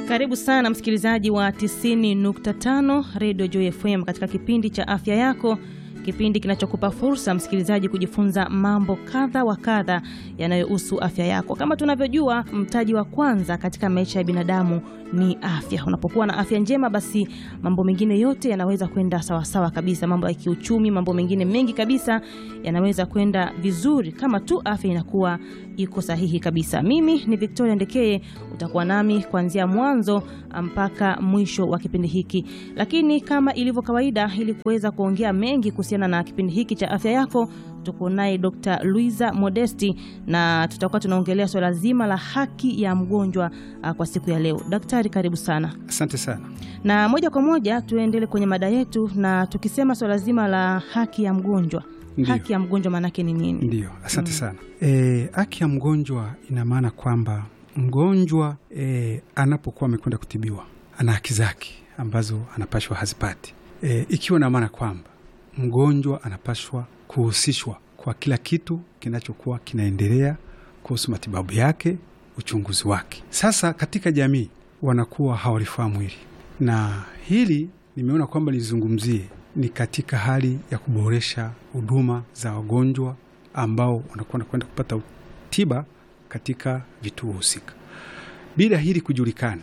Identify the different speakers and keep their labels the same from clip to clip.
Speaker 1: Karibu sana msikilizaji wa 90.5 Radio Joy FM katika kipindi cha afya yako, kipindi kinachokupa fursa msikilizaji kujifunza mambo kadha wa kadha yanayohusu afya yako. Kama tunavyojua, mtaji wa kwanza katika maisha ya binadamu ni afya. Unapokuwa na afya njema, basi mambo mengine yote yanaweza kwenda sawasawa kabisa. Mambo ya kiuchumi, mambo mengine mengi kabisa yanaweza kwenda vizuri kama tu afya inakuwa iko sahihi kabisa. Mimi ni Victoria Ndekeye, utakuwa nami kuanzia mwanzo mpaka mwisho wa kipindi hiki. Lakini kama ilivyo kawaida, ili kuweza kuongea mengi kuhusiana na kipindi hiki cha afya yako, tuko naye Dr. Luiza Modesti na tutakuwa tunaongelea swala zima la haki ya mgonjwa uh, kwa siku ya leo. Daktari, karibu sana.
Speaker 2: Asante sana.
Speaker 1: Na moja kwa moja tuendele kwenye mada yetu, na tukisema swala zima la haki ya mgonjwa
Speaker 2: Ndiyo.
Speaker 1: haki ya mgonjwa maanake ni nini?
Speaker 2: Ndiyo, asante sana. E, haki ya mgonjwa ina maana kwamba mgonjwa e, anapokuwa amekwenda kutibiwa ana haki zake ambazo anapashwa hazipati, e, ikiwa na maana kwamba mgonjwa anapashwa kuhusishwa kwa kila kitu kinachokuwa kinaendelea kuhusu matibabu yake, uchunguzi wake. Sasa katika jamii wanakuwa hawalifahamu hili, na hili nimeona kwamba nizungumzie ni katika hali ya kuboresha huduma za wagonjwa ambao wanakuwa wanakwenda kupata tiba katika vituo husika. Bila hili kujulikana,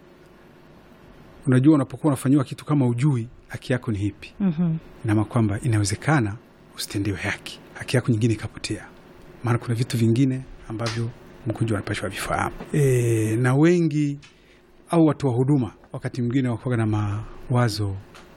Speaker 2: unajua, unapokuwa unafanyiwa kitu kama ujui haki yako ni hipi,
Speaker 1: Mhm.
Speaker 2: inama kwamba inawezekana usitendewe haki, haki yako nyingine ikapotea, maana kuna vitu vingine ambavyo mgonjwa anapashwa vifahamu. E, na wengi au watu wa huduma wakati mwingine wakuwa na mawazo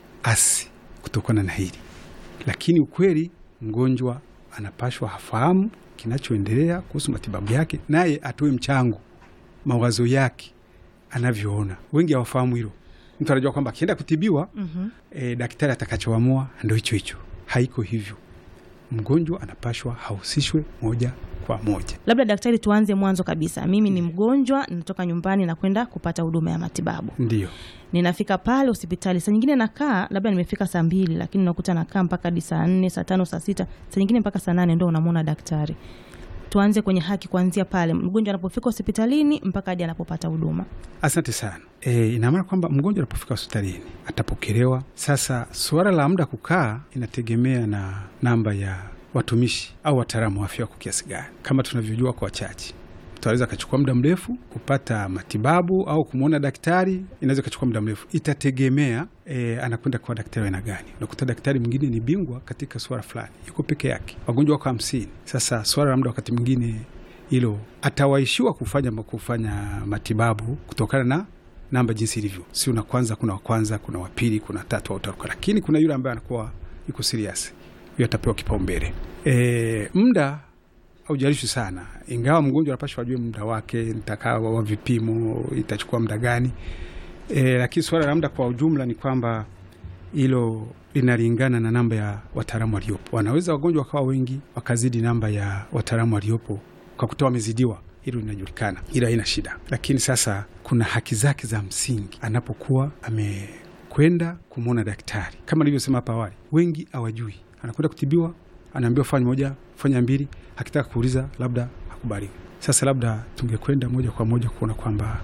Speaker 2: asi kutokana na hili, lakini ukweli mgonjwa anapashwa hafahamu kinachoendelea kuhusu matibabu yake, naye atoe mchango mawazo yake anavyoona. Wengi hawafahamu hilo. Mtu anajua kwamba akienda kutibiwa
Speaker 1: Mhm.
Speaker 2: e, daktari atakachoamua ndo hicho hicho. Haiko hivyo. Mgonjwa anapashwa hahusishwe moja kwa moja.
Speaker 1: Labda daktari, tuanze mwanzo kabisa. Mimi ni mgonjwa, ninatoka nyumbani na kwenda kupata huduma ya matibabu.
Speaker 2: Ndiyo,
Speaker 1: Ninafika pale hospitali, saa nyingine nakaa, labda nimefika saa mbili, lakini unakuta nakaa mpaka hadi saa nne, saa tano, saa sita, saa nyingine mpaka saa nane ndo unamwona daktari. Tuanze kwenye haki, kuanzia pale mgonjwa anapofika hospitalini mpaka hadi anapopata huduma.
Speaker 2: asante sana. E, ina maana kwamba mgonjwa anapofika hospitalini atapokelewa. Sasa suala la muda kukaa inategemea na namba ya watumishi au wataalamu wa afya wako kiasi gani. Kama tunavyojua kwa wachache mtu anaweza akachukua muda mrefu kupata matibabu au kumwona daktari, inaweza ikachukua muda mrefu. Itategemea e, anakwenda kwa daktari wa aina gani. Unakuta daktari mwingine ni bingwa katika swala fulani, yuko peke yake, wagonjwa wako hamsini. Sasa swala la muda wakati mwingine hilo atawaishiwa kufanya kufanya matibabu kutokana na namba jinsi ilivyo, si una kwanza, kuna wa kwanza, kuna wa pili, kuna tatu au tatu, lakini kuna yule ambaye anakuwa yuko serious, huyo atapewa kipaumbele. E, muda haujalishi sana, ingawa mgonjwa anapashwa ajue muda wake, nitakaa wa vipimo, itachukua muda gani. E, lakini suala la muda kwa ujumla ni kwamba hilo linalingana na namba ya wataalamu waliopo. Wanaweza wagonjwa wakawa wengi wakazidi namba ya wataalamu waliopo kwa kutoa wamezidiwa, hilo linajulikana, ila haina shida. Lakini sasa kuna haki zake za msingi anapokuwa amekwenda kumwona daktari. Kama nilivyosema hapa awali, wengi hawajui, anakwenda kutibiwa, anaambiwa fanya moja, fanya mbili, akitaka kuuliza labda hakubaliwi. Sasa labda tungekwenda moja kwa moja kuona kwamba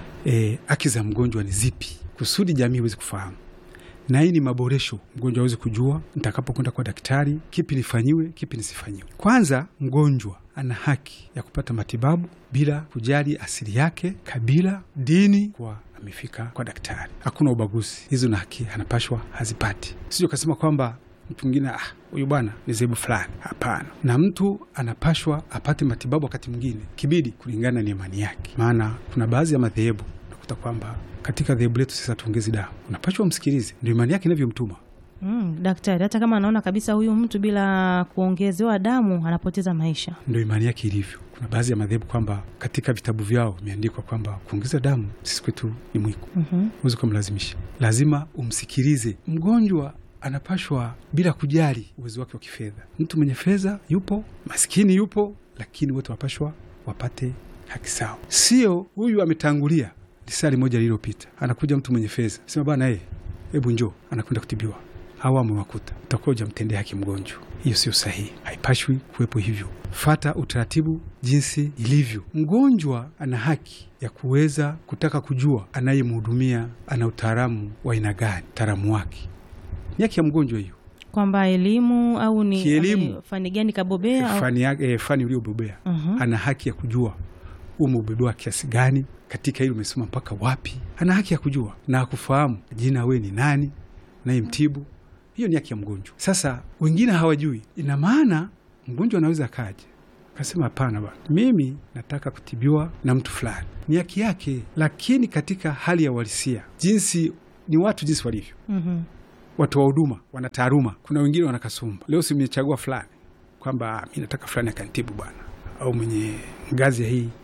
Speaker 2: eh, haki za mgonjwa ni zipi, kusudi jamii iweze kufahamu na hii ni maboresho, mgonjwa aweze kujua nitakapokwenda kwa daktari, kipi nifanyiwe, kipi nisifanyiwe. Kwanza, mgonjwa ana haki ya kupata matibabu bila kujali asili yake, kabila, dini, kwa amefika kwa daktari. Hakuna ubaguzi, hizo na haki anapashwa hazipati. Sio kasema kwamba mtu mwingine ah, huyu bwana ni zebu fulani. Hapana, na mtu anapashwa apate matibabu wakati mwingine kibidi, kulingana na imani yake, maana kuna baadhi ya madhehebu unakuta kwamba katika dhehebu letu sasa tuongezi damu, unapashwa umsikilize, ndio imani yake inavyomtuma.
Speaker 1: Mm, daktari hata kama anaona kabisa huyu mtu bila kuongezewa damu anapoteza maisha.
Speaker 2: Ndio imani yake ilivyo. Kuna baadhi ya madhehebu kwamba katika vitabu vyao imeandikwa kwamba kuongeza damu sisi kwetu ni mwiko,
Speaker 1: Mhm.
Speaker 2: huwezi kumlazimisha, lazima umsikilize mgonjwa. Anapashwa bila kujali uwezo wake wa kifedha. Mtu mwenye fedha yupo, maskini yupo, lakini wote wapashwa wapate haki sawa. Sio huyu ametangulia lisali moja lililopita, anakuja mtu mwenye fedha, sema bwana, eh, hebu njoo, anakwenda kutibiwa au amewakuta, utakuwa hujamtendea haki mgonjwa. Hiyo sio sahihi, haipashwi kuwepo hivyo. Fata utaratibu jinsi ilivyo. Mgonjwa ana haki ya kuweza kutaka kujua anayemhudumia ana utaalamu wa aina gani, utaalamu wake ni haki ya mgonjwa hiyo,
Speaker 1: kwamba elimu au ni
Speaker 2: Kielimu.
Speaker 1: ame- fani gani kabobea au
Speaker 2: fani, yake- eh, fani uliobobea
Speaker 1: Mhm.
Speaker 2: ana haki ya kujua umebobea kiasi gani katika hili, umesoma mpaka wapi. Ana haki ya kujua na kufahamu jina, we ni nani unayemtibu. Hiyo ni haki ya mgonjwa. Sasa wengine hawajui, ina maana mgonjwa anaweza akaja akasema, hapana bwana, mimi nataka kutibiwa na mtu fulani. Ni haki yake, lakini katika hali ya uhalisia, jinsi ni watu jinsi walivyo
Speaker 1: Mhm.
Speaker 2: watu wa huduma wana taaluma. Kuna wengine wana kasumba. Leo si mmechagua fulani kwamba "Ah, mi nataka fulani akantibu bwana, au mwenye ngazi ya hii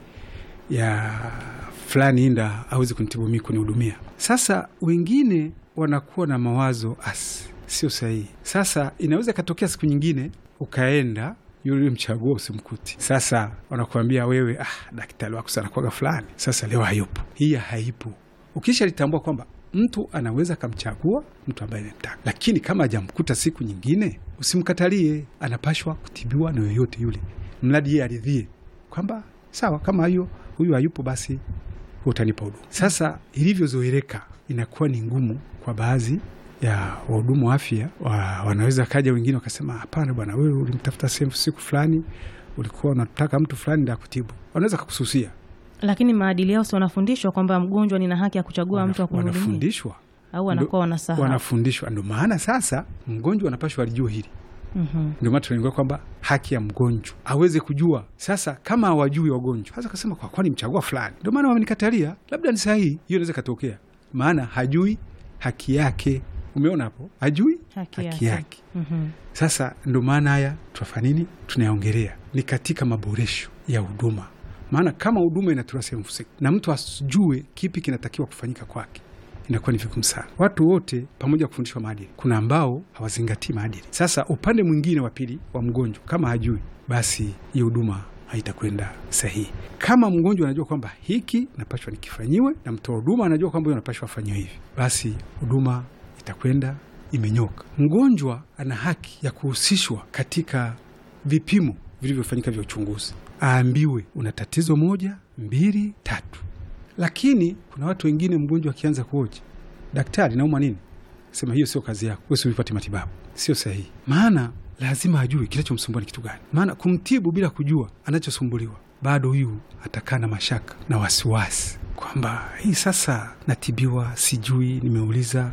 Speaker 2: ya fulani inda awezi kunitibu mi kunihudumia. Sasa wengine wanakuwa na mawazo asi, sio sahihi. Sasa inaweza ikatokea siku nyingine ukaenda yule mchagua usimkuti. Sasa wanakuambia wewe, ah, daktari wako sana kwaga fulani, sasa leo hayupo. Hii haipo. Ukisha litambua kwamba mtu anaweza akamchagua mtu ambaye anamtaka, lakini kama hajamkuta siku nyingine, usimkatalie. Anapashwa kutibiwa na yoyote yule, mradi yeye aridhie kwamba sawa, kama hiyo huyu hayupo, basi utanipa huduma. Sasa ilivyozoeleka, inakuwa ni ngumu kwa baadhi ya wahudumu wa afya wa, wanaweza kaja wengine wakasema, hapana bwana, wewe ulimtafuta sehemu siku fulani, ulikuwa unataka mtu fulani ndio akutibu. Wanaweza kakususia,
Speaker 1: Lakini maadili yao si wanafundishwa kwamba mgonjwa nina haki ya kuchagua mtu wa kumhudumia
Speaker 2: wanafundishwa
Speaker 1: au wanakuwa wanasahau?
Speaker 2: wanafundishwa. Ndio maana sasa mgonjwa anapashwa alijua hili.
Speaker 1: Mhm.
Speaker 2: Ndio maana tunaingia kwamba haki ya mgonjwa aweze kujua. Sasa kama hawajui wagonjwa, sasa kasema kwa kwani mchagua fulani, ndio maana wamenikatalia, labda ni sahihi. Hiyo inaweza katokea, maana hajui haki yake. Umeona hapo, hajui
Speaker 1: Haki
Speaker 2: haki
Speaker 1: yake.
Speaker 2: yake.
Speaker 1: Mhm.
Speaker 2: Sasa ndio maana haya tunafanya nini, tunayaongelea ni katika maboresho ya huduma. Maana kama huduma inatolewa sehemu husika na mtu asijue kipi kinatakiwa kufanyika kwake, inakuwa ni vigumu sana. Watu wote pamoja kufundishwa maadili, kuna ambao hawazingatii maadili. Sasa upande mwingine wa pili wa mgonjwa, kama hajui, basi hiyo huduma haitakwenda sahihi. Kama mgonjwa anajua kwamba hiki napashwa nikifanyiwe, na mtoa huduma anajua kwamba huyo anapashwa afanyiwe hivi, basi huduma itakwenda imenyoka. Mgonjwa ana haki ya kuhusishwa katika vipimo vilivyofanyika vya uchunguzi, aambiwe una tatizo moja, mbili, tatu. Lakini kuna watu wengine, mgonjwa akianza kuoja, daktari, naumwa nini? Sema hiyo sio kazi yako, wewe usipate matibabu. Sio sahihi, maana lazima ajue kinachomsumbua ni kitu gani. Maana kumtibu bila kujua anachosumbuliwa, bado huyu atakaa na mashaka na wasiwasi kwamba hii sasa natibiwa, sijui, nimeuliza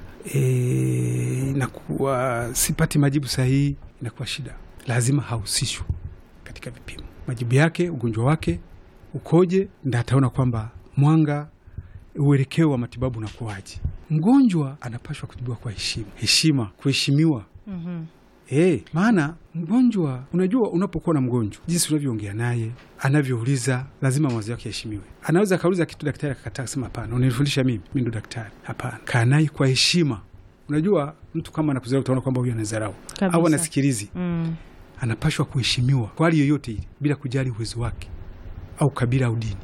Speaker 2: e, nakuwa sipati majibu sahihi, inakuwa shida. Lazima hahusishwe katika vipimo, majibu yake, ugonjwa wake ukoje, nda ataona kwamba mwanga uelekeo wa matibabu unakuwaje. Mgonjwa anapashwa kutibiwa kwa heshima, heshima, kuheshimiwa.
Speaker 1: Mhm.
Speaker 2: Eh, maana mgonjwa, unajua, unapokuwa na mgonjwa, jinsi unavyoongea naye, anavyouliza, lazima mawazo yake yaheshimiwe. Anaweza akauliza kitu, daktari akakataa, kusema hapana, unanifundisha mimi, mi ndo daktari. Hapana, kaa naye kwa heshima. Unajua, mtu kama anakuzarau, utaona kwamba huyu anadharau
Speaker 1: Kabisa.
Speaker 2: au anasikilizi.
Speaker 1: Mm.
Speaker 2: Anapashwa kuheshimiwa kwa hali yoyote ile, bila kujali uwezo wake au kabila au dini,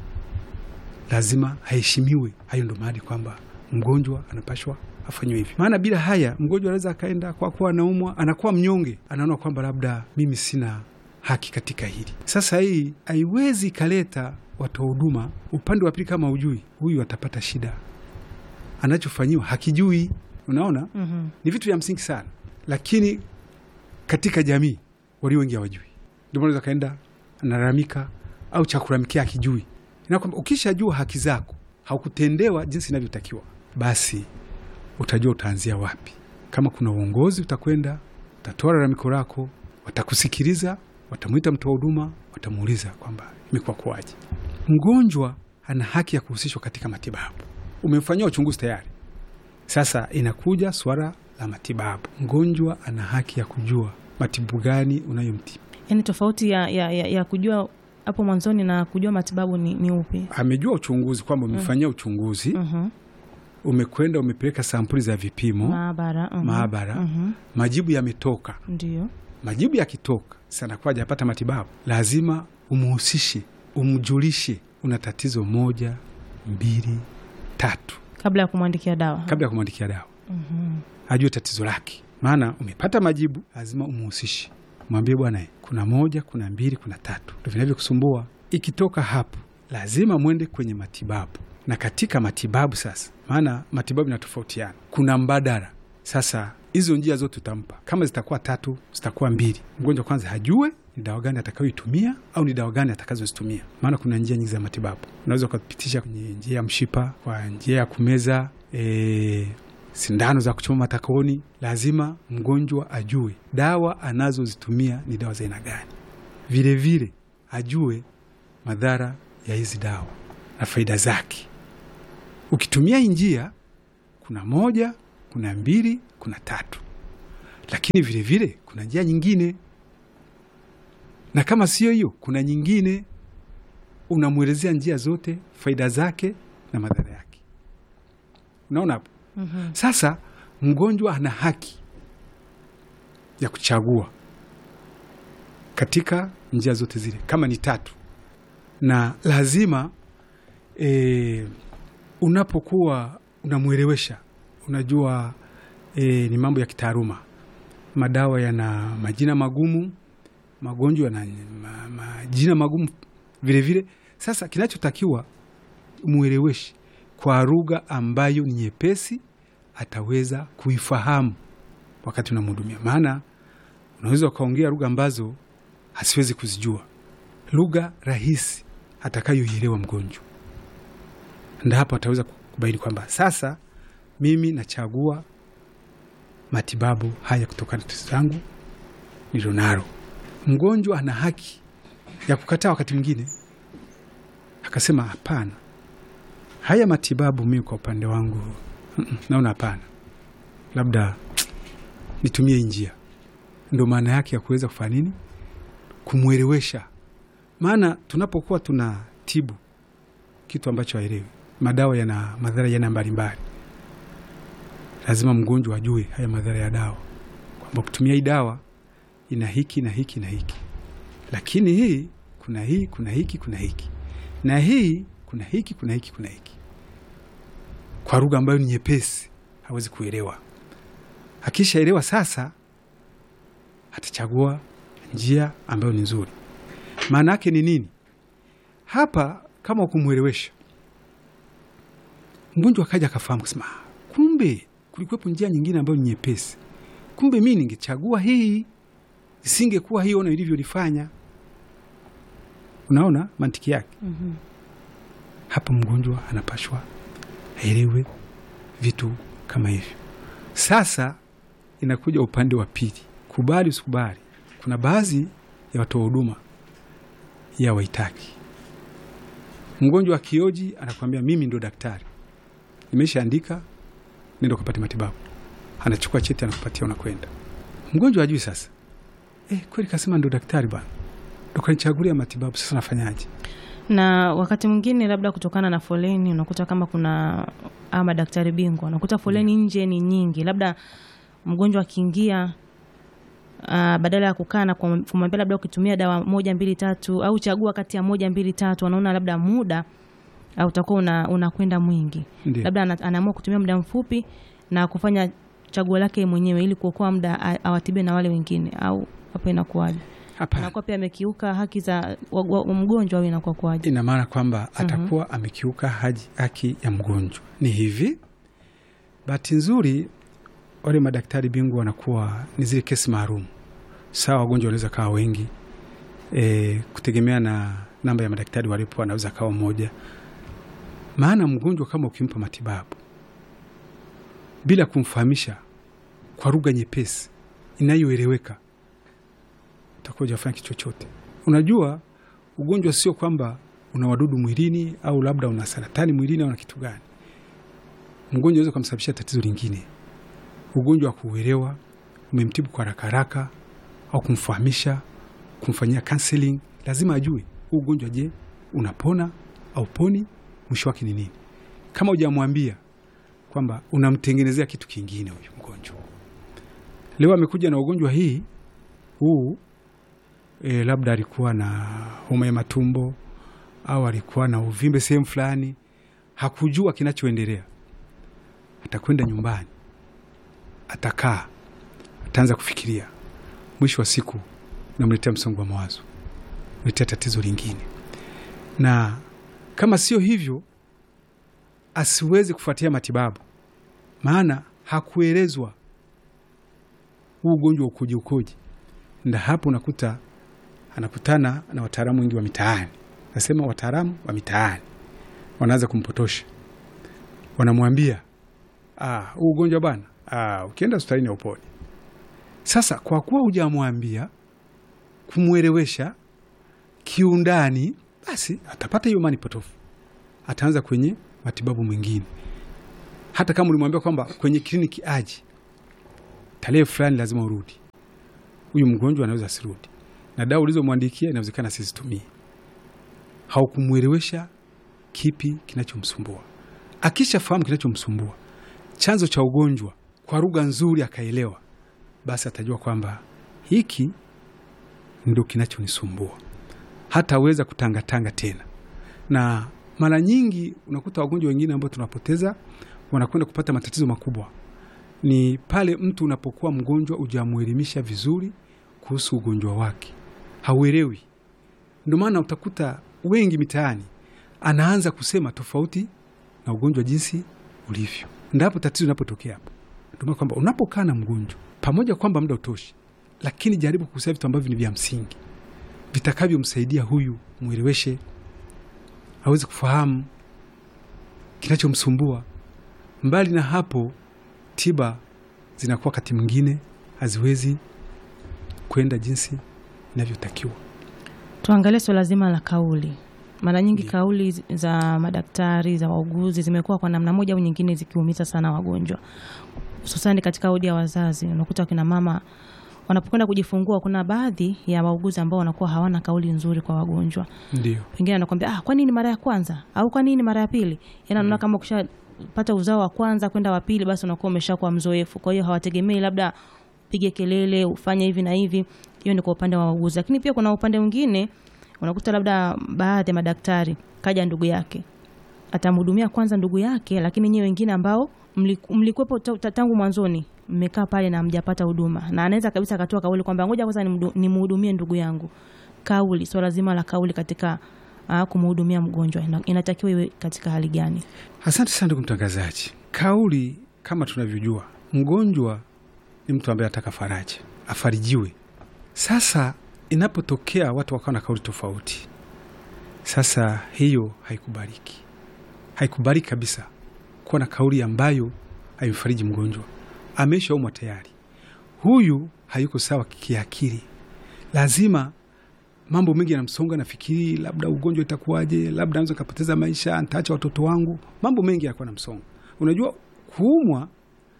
Speaker 2: lazima aheshimiwe. Hayo ndo maadi kwamba mgonjwa anapashwa afanywe hivi, maana bila haya mgonjwa anaweza akaenda kwa kuwa anaumwa, anakuwa mnyonge, anaona kwamba labda mimi sina haki katika hili. Sasa hii haiwezi ikaleta watoa huduma upande wa pili, kama ujui huyu atapata shida, anachofanyiwa hakijui. Unaona,
Speaker 1: Mhm.
Speaker 2: ni vitu vya msingi sana, lakini katika jamii walio wengi hawajui. Ndio maana kaenda analalamika au cha kulalamikia akijui, na kwamba ukishajua haki zako haukutendewa jinsi inavyotakiwa, basi utajua utaanzia wapi. Kama kuna uongozi, utakwenda utatoa lalamiko lako, watakusikiliza, watamwita mtoa huduma, watamuuliza kwamba imekuwa kuwaje. Mgonjwa ana haki ya kuhusishwa katika matibabu. Umemfanyia uchunguzi tayari, sasa inakuja swala la matibabu. Mgonjwa ana haki ya kujua matibabu gani unayomtibu.
Speaker 1: Yaani tofauti ya, ya, ya, ya kujua hapo mwanzoni na kujua matibabu ni, ni upi?
Speaker 2: Amejua uchunguzi kwamba umefanyia uchunguzi,
Speaker 1: Mhm.
Speaker 2: umekwenda umepeleka sampuli za vipimo
Speaker 1: Maabara. mhm.
Speaker 2: maabara,
Speaker 1: Mhm.
Speaker 2: majibu yametoka.
Speaker 1: Ndio.
Speaker 2: Majibu yakitoka, sana kwa hajapata matibabu, lazima umuhusishe, umjulishe una tatizo moja, mbili, tatu,
Speaker 1: Kabla ya kumwandikia dawa.
Speaker 2: kabla ya kumwandikia dawa,
Speaker 1: Mhm.
Speaker 2: ajue tatizo lake. maana umepata majibu, lazima umuhusishe, mwambie bwana, kuna moja, kuna mbili, kuna tatu, ndo vinavyokusumbua. Ikitoka hapo, lazima mwende kwenye matibabu, na katika matibabu sasa, maana matibabu inatofautiana, kuna mbadala. Sasa hizo njia zote utampa, kama zitakuwa tatu, zitakuwa mbili, mgonjwa kwanza hajue ni dawa gani atakayoitumia au ni dawa gani atakazozitumia, maana kuna njia nyingi za matibabu. Unaweza ukapitisha kwenye njia ya mshipa, kwa njia ya kumeza e, sindano za kuchoma matakoni. Lazima mgonjwa ajue dawa anazozitumia ni dawa za aina gani, vilevile ajue madhara ya hizi dawa na faida zake. Ukitumia hii njia, kuna moja, kuna mbili, kuna tatu, lakini vilevile kuna njia nyingine na kama sio hiyo, kuna nyingine. Unamwelezea njia zote, faida zake na madhara yake. Unaona hapo?
Speaker 1: mm -hmm.
Speaker 2: Sasa mgonjwa ana haki ya kuchagua katika njia zote zile, kama ni tatu, na lazima e, unapokuwa unamwelewesha, unajua e, ni mambo ya kitaaluma. Madawa yana majina magumu magonjwa na ma, majina magumu vilevile. Sasa kinachotakiwa mweleweshe kwa lugha ambayo ni nyepesi, ataweza kuifahamu wakati unamhudumia. Maana unaweza ukaongea lugha ambazo hasiwezi kuzijua, lugha rahisi atakayoielewa mgonjwa, ndio hapo ataweza kubaini kwamba sasa mimi nachagua matibabu haya kutokana na tatizo langu nilionalo. Mgonjwa ana haki ya kukataa wakati mwingine, akasema hapana, haya matibabu mimi kwa upande wangu mm -mm, naona hapana, labda nitumie njia. Ndo maana yake ya kuweza kufanya nini, kumwelewesha. Maana tunapokuwa tuna tibu kitu ambacho haelewi, madawa yana madhara yana mbalimbali, lazima mgonjwa ajue haya madhara ya dawa, kwamba kutumia hii dawa ina hiki na hiki na hiki, lakini hii kuna hii kuna hiki kuna hiki na hii kuna hiki kuna hiki kuna hiki, kwa lugha ambayo ni nyepesi, hawezi kuelewa. Akishaelewa sasa, atachagua njia ambayo ni nzuri. Maana yake ni nini hapa? Kama ukumwelewesha mgonjwa akaja akafahamu kusema, kumbe kulikuwepo njia nyingine ambayo ni nyepesi, kumbe mi ningechagua hii isingekuwa hiyo na ilivyolifanya. Unaona mantiki yake?
Speaker 1: mm -hmm.
Speaker 2: Hapa mgonjwa anapashwa aelewe vitu kama hivyo. Sasa inakuja upande wa pili, kubali usikubali. Kuna baadhi ya watoa huduma ya waitaki mgonjwa akioji, anakuambia mimi ndo daktari, nimeshaandika, nenda ukapate matibabu. Anachukua cheti anakupatia, unakwenda. Mgonjwa ajui sasa Eh, kweli kasema ndo daktari bwana, ndo kanichagulia matibabu, sasa nafanyaje?
Speaker 1: Na wakati mwingine labda kutokana na foleni, unakuta kama kuna ama daktari bingwa, unakuta foleni nje ni nyingi, labda mgonjwa akiingia, uh, badala ya kukaa na kumwambia labda ukitumia dawa moja mbili tatu au chagua kati ya moja mbili tatu, anaona labda muda au utakuwa unakwenda una mwingi,
Speaker 2: Ndiyo.
Speaker 1: labda anaamua kutumia muda mfupi na kufanya chaguo lake mwenyewe ili kuokoa muda awatibie na wale wengine au hapo inakuwaje?
Speaker 2: Hapana,
Speaker 1: Anakuwa pia amekiuka haki za wa- wa- mgonjwa au inakuwa kwaje?
Speaker 2: ina maana kwamba atakuwa amekiuka haji haki ya mgonjwa. Ni hivi, bahati nzuri wale madaktari bingwa wanakuwa ni zile kesi maalum. Sawa, wagonjwa wanaweza kawa wengi e, kutegemea na namba ya madaktari walipo, anaweza kawa mmoja. Maana mgonjwa kama ukimpa matibabu bila kumfahamisha kwa lugha nyepesi inayoeleweka, utakuwa hujafanya kitu chochote. Unajua, ugonjwa sio kwamba una wadudu mwilini au labda una saratani mwilini au na kitu gani. Mgonjwa unaweza kumsababishia tatizo lingine. Ugonjwa wa kuuelewa, umemtibu kwa haraka haraka au kumfahamisha, kumfanyia counseling, lazima ajue huu ugonjwa, je, unapona au poni, mwisho wake ni nini. Kama hujamwambia kwamba unamtengenezea kitu kingine huyu mgonjwa, leo amekuja na ugonjwa hii huu e, labda alikuwa na homa ya matumbo au alikuwa na uvimbe sehemu fulani, hakujua kinachoendelea. Atakwenda nyumbani, atakaa, ataanza kufikiria, mwisho wa siku namletea msongo wa mawazo, letea tatizo lingine, na kama sio hivyo asiwezi kufuatia matibabu, maana hakuelezwa huu ugonjwa ukoje ukoje. Nda hapo unakuta anakutana na wataalamu wengi wa mitaani, nasema wataalamu wa mitaani wanaanza kumpotosha, wanamwambia ah, huu ugonjwa bwana, ah, ukienda hospitalini hauponi. Sasa kwa kuwa hujamwambia kumwelewesha kiundani, basi atapata hiyo imani potofu, ataanza kwenye matibabu mengine. Hata kama ulimwambia kwamba kwenye kliniki aje tarehe fulani lazima urudi, huyu mgonjwa anaweza asirudi, na dawa ulizomwandikia inawezekana asizitumie. Haukumwelewesha kipi kinachomsumbua. Akishafahamu kinachomsumbua, chanzo cha ugonjwa kwa lugha nzuri, akaelewa, basi atajua kwamba hiki ndo kinachonisumbua, hataweza kutangatanga tena. Na mara nyingi unakuta wagonjwa wengine ambao tunapoteza wanakwenda kupata matatizo makubwa ni pale mtu unapokuwa mgonjwa ujamwelimisha vizuri kuhusu ugonjwa wake, hauelewi. Ndio maana utakuta wengi mitaani anaanza kusema tofauti na ugonjwa jinsi ulivyo. Ndapo tatizo linapotokea hapo. Ndio maana kwamba unapokaa na mgonjwa pamoja kwamba muda utoshi, lakini jaribu kusema vitu ambavyo ni vya msingi vitakavyomsaidia huyu, mweleweshe aweze kufahamu kinachomsumbua. Mbali na hapo tiba zinakuwa wakati mwingine haziwezi kwenda jinsi inavyotakiwa.
Speaker 1: Tuangalie swala zima la kauli. Mara nyingi
Speaker 2: Ndiyo.
Speaker 1: kauli zi- za madaktari za wauguzi zimekuwa kwa namna moja au nyingine zikiumiza sana wagonjwa, hususani katika wodi ya wazazi. Unakuta wakina mama wanapokwenda kujifungua, kuna baadhi ya wauguzi ambao wanakuwa hawana kauli nzuri kwa wagonjwa.
Speaker 2: Ndio,
Speaker 1: Wengine anakwambia ah, kwa nini mara ya kwanza au kwa nini mara ya pili? Yaani anaona kama ukishapata uzao wa kwanza kwenda wa pili, basi unakuwa umeshakuwa mzoefu. Kwa hiyo hawategemei labda upige kelele ufanye hivi na hivi. Hiyo ni kwa upande wa wauguzi, lakini pia kuna upande mwingine unakuta labda baadhi ya madaktari kaja ndugu yake atamhudumia kwanza ndugu yake, lakini nyewe wengine ambao mliku- mlikuwepo ta- ta- tangu mwanzoni mmekaa pale na mjapata huduma, na anaweza kabisa akatoa kauli kwamba ngoja kwanza nimdu- nimhudumie ndugu yangu. Kauli, swala zima la kauli katika uh, kumhudumia mgonjwa ina- inatakiwa iwe katika hali gani?
Speaker 2: asante sana ndugu mtangazaji. Kauli kama tunavyojua, mgonjwa ni mtu ambaye anataka faraja, afarijiwe. Sasa inapotokea watu wakawa na kauli tofauti, sasa hiyo haikubaliki, haikubaliki kabisa kuwa na kauli ambayo haimfariji mgonjwa. Ameshaumwa tayari, huyu hayuko sawa kiakili, lazima mambo mengi yanamsonga, nafikiri labda ugonjwa itakuwaje, labda naweza kapoteza maisha, nitaacha watoto wangu. Mambo mengi yanakuwa na msongo. Unajua kuumwa,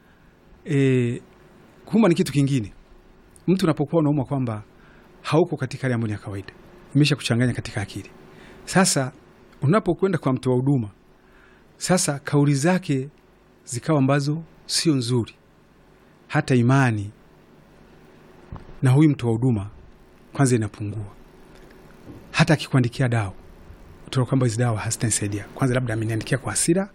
Speaker 2: e, kuumwa ni kitu kingine. Mtu unapokuwa unaumwa kwamba hauko katika hali ambayo ni ya kawaida, imesha kuchanganya katika akili. Sasa unapokwenda kwa mtoa huduma, sasa kauli zake zikawa ambazo sio nzuri, hata imani na huyu mtoa huduma kwanza inapungua. Hata akikuandikia dawa utaona kwamba hizi dawa hazitanisaidia. Kwanza labda ameniandikia kwa hasira,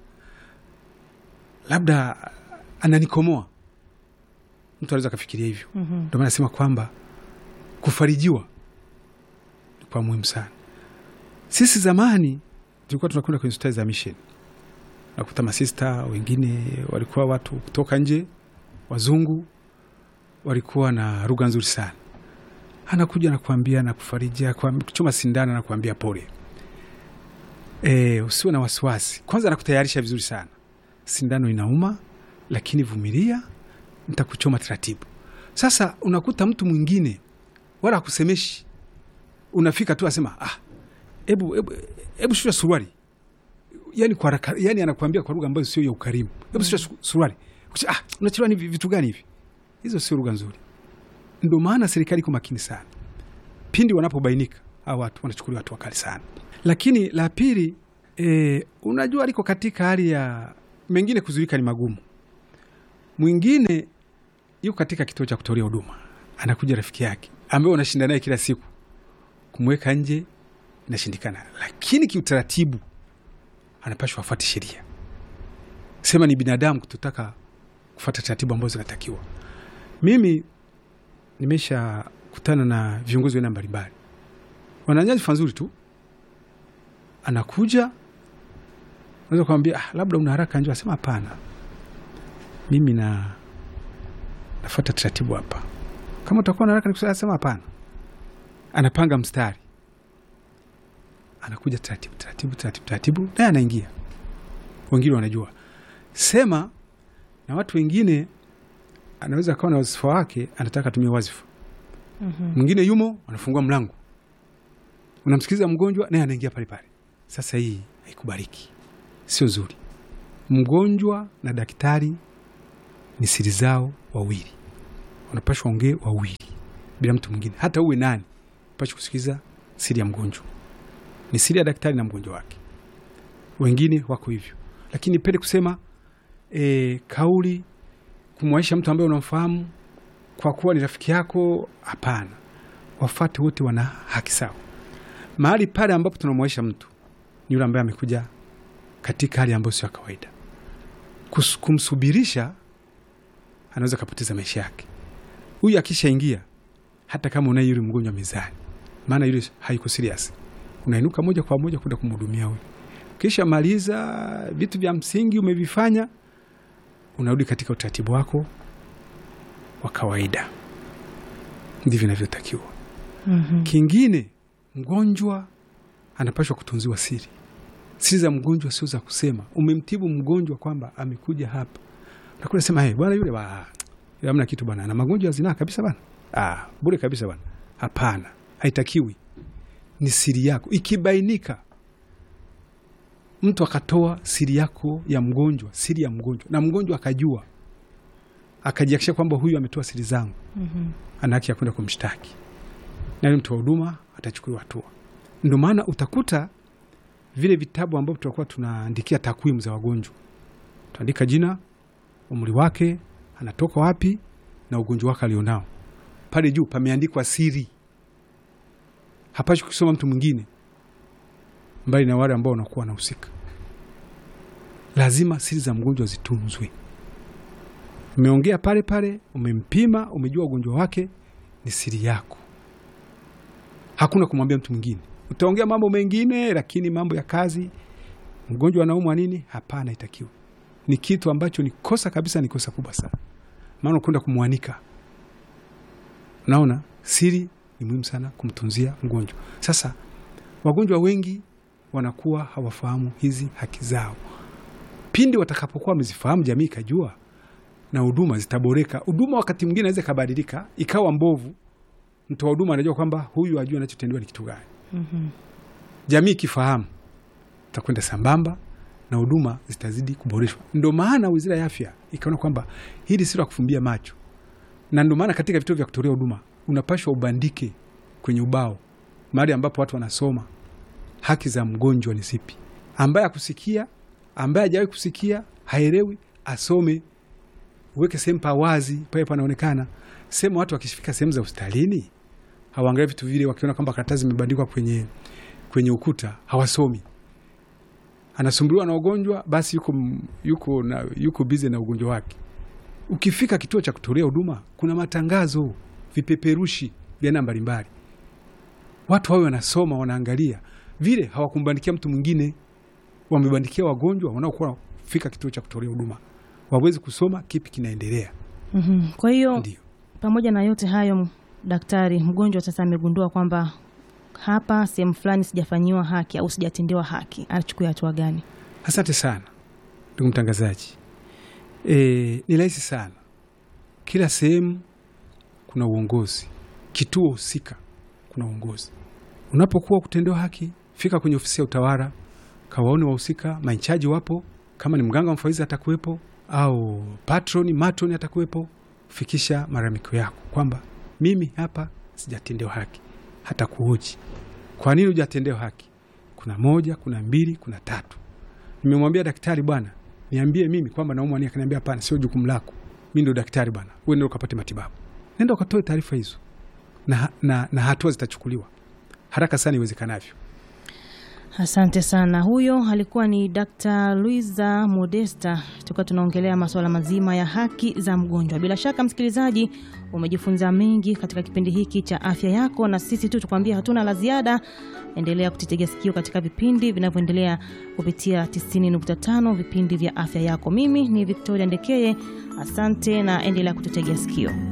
Speaker 2: labda ananikomoa. Mtu anaweza akafikiria hivyo.
Speaker 1: Mhm.
Speaker 2: Ndio maana nasema kwamba kufarijiwa ni kwa muhimu sana. Sisi zamani tulikuwa tunakwenda kwenye hospitali za mission, nakuta masista wengine walikuwa watu kutoka nje, wazungu walikuwa na lugha nzuri sana anakuja nakuambia na kufariji kuchoma sindano na kuambia pole, e, usiwe na wasiwasi. Kwanza nakutayarisha vizuri sana, sindano inauma, lakini vumilia, nitakuchoma taratibu. Sasa unakuta mtu mwingine wala akusemeshi, unafika tu asema ah, ebu, ebu, ebu shusha suruali, yani kwa haraka, yani anakuambia kwa lugha ambayo sio ya ukarimu, ebu shusha su- suruali. Kucha, Ah, unachelewa ni vitu gani hivi? Hizo sio lugha nzuri. Ndo maana serikali iko makini sana pindi wanapobainika hao watu wanachukuliwa hatua kali sana. Lakini la pili, e, unajua aliko katika hali ya mengine kuzuika ni magumu. Mwingine yuko katika kituo cha kutolea huduma, anakuja rafiki yake ambaye unashinda naye kila siku, kumweka nje inashindikana, lakini kiutaratibu anapashwa afuate sheria. Sema ni binadamu kutotaka kufuata taratibu ambazo zinatakiwa. Mimi nimesha kutana na viongozi wa aina mbalimbali, wana nyadhifa nzuri tu, anakuja naweza kumwambia ah, labda una haraka njoo, asema hapana, mimi na nafuata taratibu hapa. Kama utakuwa na haraka nikusaidia, asema hapana. Anapanga mstari, anakuja taratibu taratibu taratibu taratibu, naye anaingia. Wengine wanajua sema na watu wengine, anaweza akawa na wazifa wake, anataka atumie wazifa
Speaker 1: Mhm.
Speaker 2: mwingine yumo anafungua mlango, unamsikiliza mgonjwa naye anaingia pale pale. Sasa hii haikubaliki, sio zuri. Mgonjwa na daktari ni siri zao wawili, wanapashwa ongee wawili bila mtu mwingine, hata uwe nani, pashi kusikiliza siri ya mgonjwa. Ni siri ya daktari na mgonjwa wake. Wengine wako hivyo, lakini pende kusema e, kauli kumwaisha mtu ambaye unamfahamu kwa kuwa ni rafiki yako, hapana. Wafate wote wana haki sawa. Mahali pale ambapo tunamwaisha mtu ni yule ambaye amekuja katika hali ambayo sio ya kawaida. Kus- Kumsubirisha anaweza kapoteza maisha yake. Huyu akishaingia, hata kama unaye yule mgonjwa mezani, maana yule haiko serious, unainuka moja kwa moja kwenda kumhudumia huyu. Kisha maliza vitu vya msingi umevifanya, unarudi katika utaratibu wako wa kawaida. Ndivyo inavyotakiwa.
Speaker 1: Mhm.
Speaker 2: Kingine, mgonjwa anapashwa kutunziwa siri. Siri za mgonjwa sio za kusema. Umemtibu mgonjwa kwamba amekuja hapa, nakuna sema hey, bwana yule wa yule hamna kitu bwana, ana magonjwa ya zinaa kabisa bwana, ah, bure kabisa bwana. Hapana, haitakiwi. Ni siri yako. Ikibainika mtu akatoa siri yako ya mgonjwa, siri ya mgonjwa, na mgonjwa akajua, akajihakikisha kwamba huyu ametoa siri zangu,
Speaker 1: Mhm.
Speaker 2: ana haki ya kwenda kumshtaki na yule mtu wa huduma atachukuliwa hatua. Ndio maana utakuta vile vitabu ambavyo tutakuwa tunaandikia takwimu za wagonjwa, tuandika jina, umri wake, anatoka wapi na ugonjwa wake alionao. Pale juu pameandikwa siri, hapashi kusoma mtu mwingine mbali na wale ambao wanakuwa wanahusika. Lazima siri za mgonjwa zitunzwe. Umeongea pale pale, umempima, umejua ugonjwa wake, ni siri yako. Hakuna kumwambia mtu mwingine. Utaongea mambo mengine, lakini mambo ya kazi, mgonjwa anaumwa nini, hapana, itakiwa ni kitu ambacho ni kosa kabisa, ni kosa kubwa sana, maana ukwenda kumwanika. Naona siri ni muhimu sana kumtunzia mgonjwa. Sasa wagonjwa wengi wanakuwa hawafahamu hizi haki zao. Pindi watakapokuwa wamezifahamu, jamii ikajua na huduma zitaboreka. Huduma wakati mwingine naweza ikabadilika ikawa mbovu, mtoa huduma anajua kwamba huyu ajua anachotendewa ni kitu gani.
Speaker 1: Mhm.
Speaker 2: Jamii ikifahamu takwenda sambamba na huduma zitazidi kuboreshwa. Ndio maana Wizara ya Afya ikaona kwamba hili sio la kufumbia macho, na ndio maana katika vituo vya kutolea huduma unapashwa ubandike kwenye ubao mahali ambapo watu wanasoma haki za mgonjwa ni zipi. Ambaye akusikia, ambaye hajawahi kusikia, haelewi, asome uweke sehemu pa wazi pale panaonekana. Sehemu watu wakifika sehemu za hospitalini hawaangalia vitu vile, wakiona kwamba karatasi zimebandikwa kwenye, kwenye ukuta hawasomi. Anasumbuliwa na ugonjwa, basi yuko, yuko, na, yuko bize na ugonjwa wake. Ukifika kituo cha kutolea huduma, kuna matangazo, vipeperushi vya aina mbalimbali, watu wawe wanasoma, wanaangalia vile, hawakumbandikia mtu mwingine, wamebandikia wagonjwa wanaokuwa fika kituo cha kutolea huduma wawezi kusoma kipi kinaendelea.
Speaker 1: Mhm. Kwa hiyo
Speaker 2: Ndio
Speaker 1: pamoja na yote hayo, daktari, mgonjwa sasa amegundua kwamba hapa sehemu fulani sijafanyiwa haki au sijatendewa haki, achukue hatua gani?
Speaker 2: asante sana ndugu mtangazaji. E, ni rahisi sana. Kila sehemu kuna uongozi, kituo husika kuna uongozi. Unapokuwa kutendewa haki, fika kwenye ofisi ya utawala, kawaone wahusika, mainchaji wapo, kama ni mganga mfawidhi atakuwepo, au patroni matroni atakuwepo. Fikisha malalamiko yako kwamba mimi hapa sijatendewa haki, hata kuhoji kwa nini hujatendewa haki. Kuna moja, kuna mbili, kuna tatu. Nimemwambia daktari, bwana, niambie mimi kwamba naumwa nini. Akaniambia hapana, sio jukumu lako, mi ndo daktari bwana, wewe ndio ukapate matibabu. Nenda ukatoe taarifa hizo na, na, na hatua zitachukuliwa haraka sana iwezekanavyo.
Speaker 1: Asante sana. Huyo alikuwa ni Dr. Luisa Modesta, tukiwa tunaongelea masuala mazima ya haki za mgonjwa. Bila shaka, msikilizaji, umejifunza mengi katika kipindi hiki cha afya yako, na sisi tu tukwambia hatuna la ziada. Endelea kutitegea sikio katika vipindi vinavyoendelea kupitia 90.5 vipindi vya afya yako. Mimi ni Victoria Ndekeye, asante na endelea kututegea sikio.